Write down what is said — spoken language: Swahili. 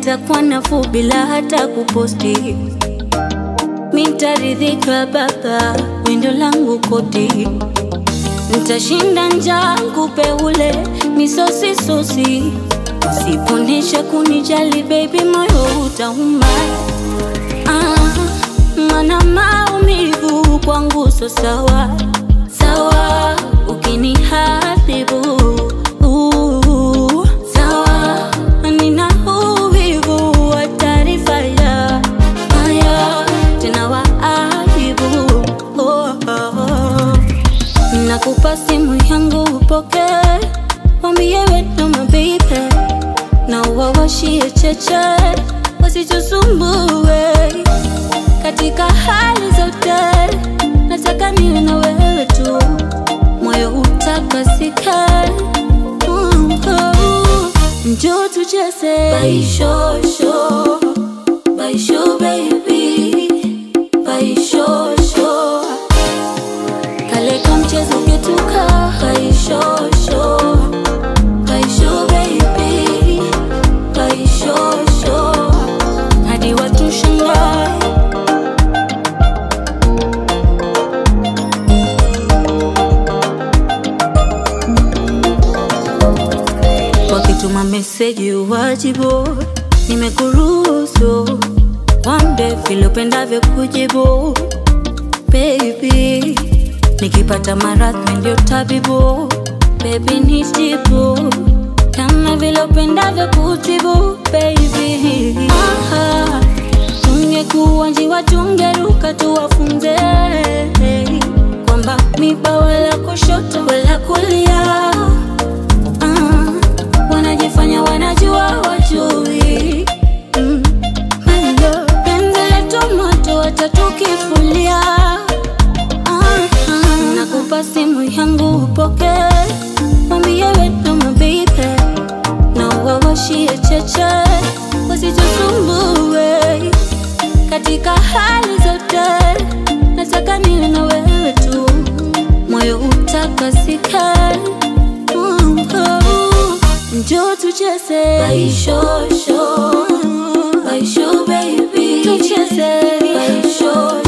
itakuwa nafuu bila hata kuposti. Mitaridhika baba, windo langu koti, ntashinda njaa nkupe ule misosi sosi, usiponesha kunijali baby, moyo utauma. Ah, mana maumivu kwangu so sawa sawa, ukinihadhibu uh, sawa, nina uvivu wa taarifa ya haya tena wa aibu oh, oh, oh. Nakupa simu yangu upoke, wambie wetu mabibe na uwawashie cheche wasitusumbue katika hali zote, nataka niwe na wewe tu, moyo utakasika. Mm, oh. Njoo tucheze baishosho, baisho baby, baishosho kale ka mchezo ketuka baishosho, baisho baby, baishosho hadi watu shangae wakituma meseji uwajibu, nimekuruhusu wambe vile upendavyo kujibu baby, nikipata maradhi ndio tabibu baby, nitibu kama vile upendavyo kutibu baby. Aha, tungekuwa njiwa tungeruka tuwafunze kwamba miba wala kushoto wala kulia Ah, wanajifanya wanajua wajui mm. Hello, penzi letu moto watatukifulia ah, ah. Nakupa simu yangu upoke, wambie wetu mabibe na uwawashie cheche wasitusumbue katika hali zote, nataka niwe na wewe tu, moyo utakasika. Mm, oh. Njoo tucheze baishosho, baisho baby, tucheze baishosho